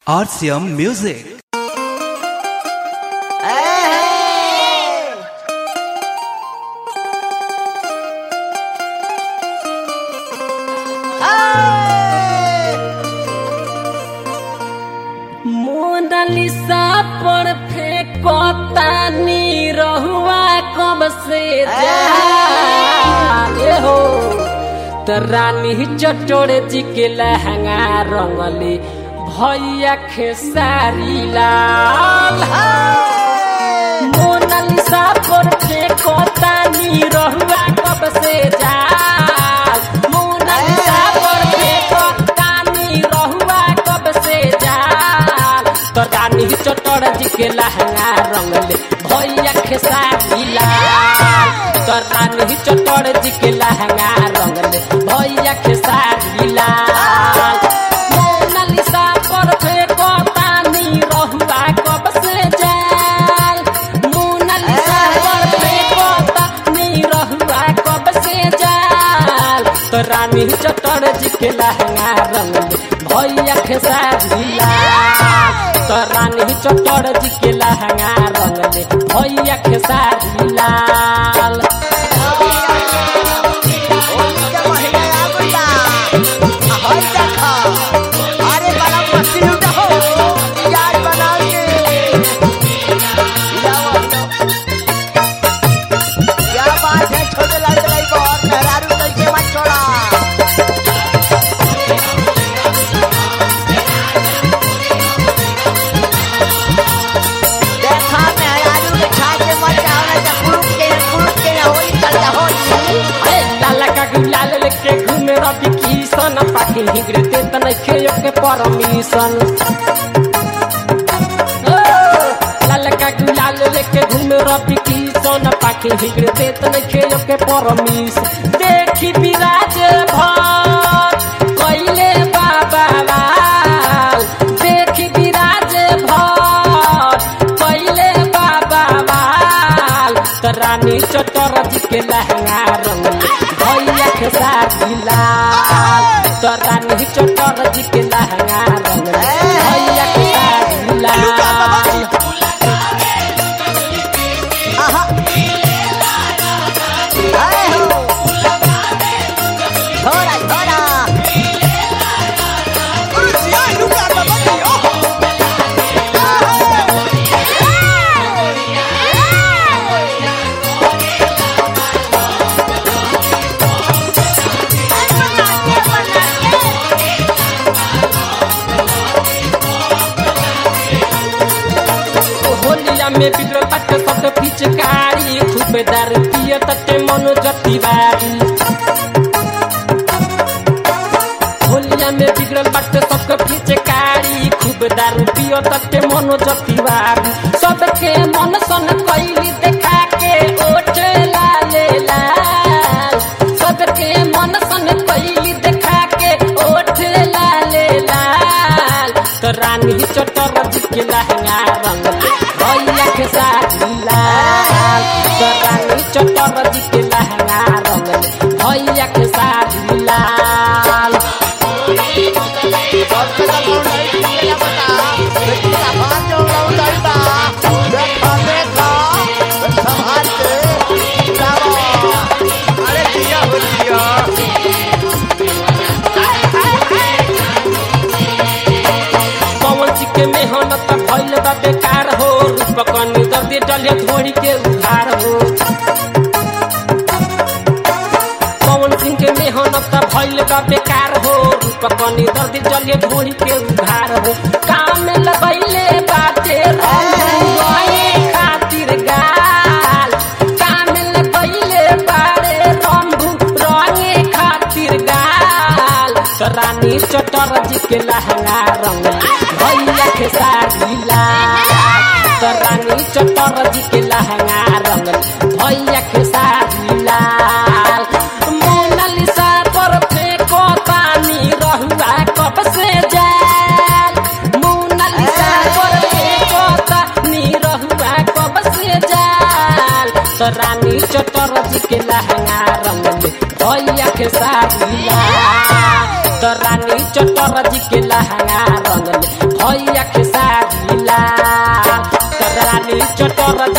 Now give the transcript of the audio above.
RCM Music. Monalisa पर फेंकोतानी रहुआ कब से जाए हो त रानी चटोर जी के लहंगा रंगली भैया खेसारी लाल मोनालिसा पर फेंकोतानी रहुआ कब से जाए मोनालिसा पर फेंकोतानी रहुआ कब से जाए तो रानी चटोर जी के लहंगा रंगले भैया खेसारी लाल तो रानी चटोर जी के लहंगा रंगले भैया खेसारी लाल मोनालिसा पर फेंको पानी रहुआ कब से जाल मोनालिसा पर फेंको पानी रहुआ कब से जाल तो रानी चटोर जी के लहंगा रंगले भैया खेसारी लाल तो रानी चटोर जी के लहंगा रंगले भैया खेसारी लाल अरे बड़ा मस्ती लूटा हो यार बना के क्या बात है छोटे लाल लाई को और मेहरारू कैसे मत छोड़ा देखा मेहरारू के छाके मत जाओ ना जब ग्रुप के ग्रुप के होली चलता होली अरे लाला का गुलाल लेके घूमे रवि किशन पाखी हिगड़ते त नइखे के परमिशन लाला का गुलाल लेके घूमे रवि किशन पाखी हिगड़ते त नइखे के परमिशन देखी विराज भर कइले बाबा लाल देखी विराज भर कइले बाबा लाल त रानी चटर जी के लहंगा रंगले भैया के साथी लाल त रानी चटर जी के लहंगा रंगले भैया के साथी लाल आहा आए हो थोड़ा थोड़ा होलिया में बिगड़ल बाटे सब पिचकारी खूब दारू पिए तटे मनो जतिवारी होलिया में बिगड़ल बाटे सबके पिचकारी खूब दारू पिए तटे मनो जतिवारी सबके मन सन कैली देखा के ओठ लाले लाल सबके मन सन कैली देखा के ओठ लाले लाल तो रानी चटर के लहंगा रंगले भैया के साथी लाल तो रानी चटर के लहंगा रंगले भैया के साथी लाल पवन जी के मेहनत भइल बा बेकार हो रूप कनी दर्दी डले धोड़ी के उधार हो पवन सिंह के मेहनत भइल बा बेकार हो रूप कनी दर्दी डले धोड़ी के उधार हो काम में लगैले बाटे रंगुआए खातिर गाल काम में लगैले बाड़े रंगू रंगे खातिर गाल तो रानी चटर जी के लहंगा रंगले भैया के साड़ी लाल तो रानी चटर जी के लहंगा रंगले भैया के साड़ी लाल मोनालिसा पर फेंको पानी रहुआ कब से जाल मोनालिसा पर फेंको पानी रहुआ कब से जाल तो रानी चटर जी के लहंगा रंगले भैया के साड़ी लाल तो रानी चटर जी के लहंगा रंगले भैया खेसारी लाल चंद्रानी चटर